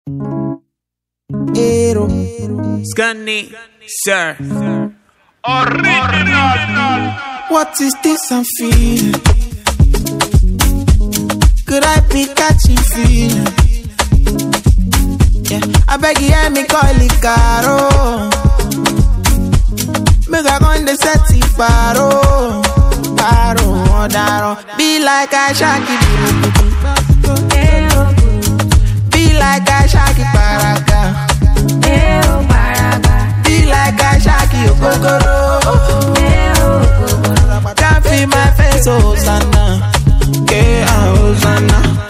Ero. Scunny, sir. What is this I'm feeling? Could I be catching feeling? Yeah, I beg you, hear me call it caro. Make I go in the set it paro, paro, daro. Be like I shaki, be like I shaki paraka. Be like I shaki okokoro. Can't feel my face, oh Sana. Yeah, Hosanna.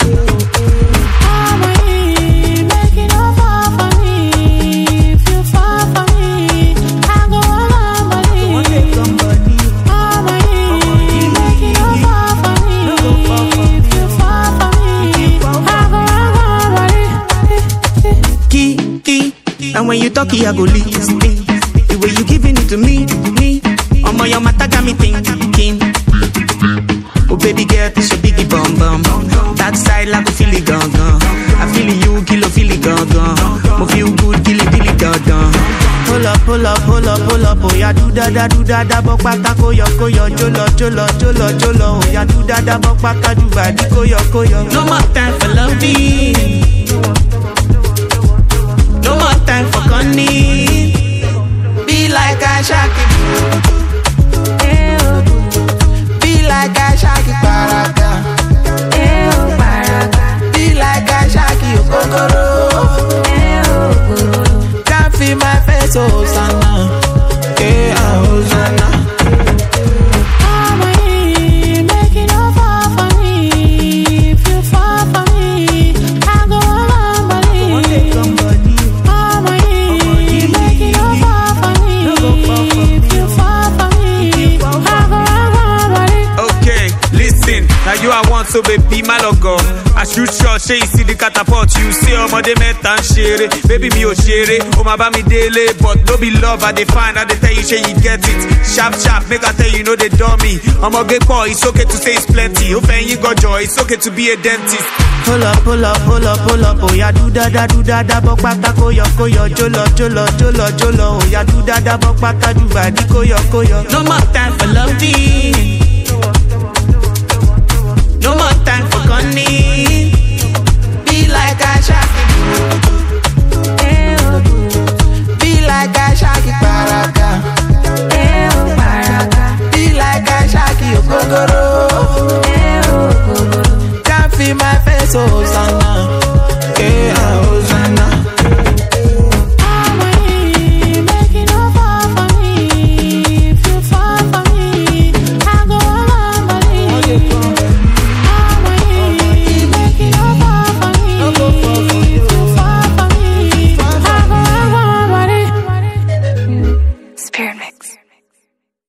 key, key. And when you talk, I go listen. The way you giving it to me, me. Oh my, your mata got me thinking. Oh baby girl, this your biggie bum bum. That side like a feel it gone gone. I feel it, you kill a feel it gone gone. Mo feel good, kill it, kill it gone gone. Pull up, pull up, pull up, pull up, oh yeah, do da da, do da da, bok bata koyo koyo, jolo jolo jolo jolo, oh yeah, do da da, bok bata do badi koyo koyo. No more time for loving. No more time for gunning. Be like I shaki. Be like I shaki paraka. Be like I shaki okokoro. Can't feel my face, oh Sana. Yeah, Hosanna. Okay, listen. Now you I want so baby my logo. I shoot shot, say you see the catapult. You say ọmọdé mẹ́ta ń ṣeré. Baby mi ò ṣeré, o máa bá mi délé. But no be love, I dey find, I dey tell you say you get it. Sharp sharp, make I tell you no dey dummy. Ọmọge pọ̀, it's okay to say it's plenty. Ó fẹ́ yín gọjọ, it's okay to be a dentist. Pull up, pull up, pull up, pull up, oh yeah, do da da, do da da, bok bata koyo koyo, jolo jolo jolo jolo, oh yeah, do da da, bok bata do badi koyo koyo. No more time for loving. No more time for gunning.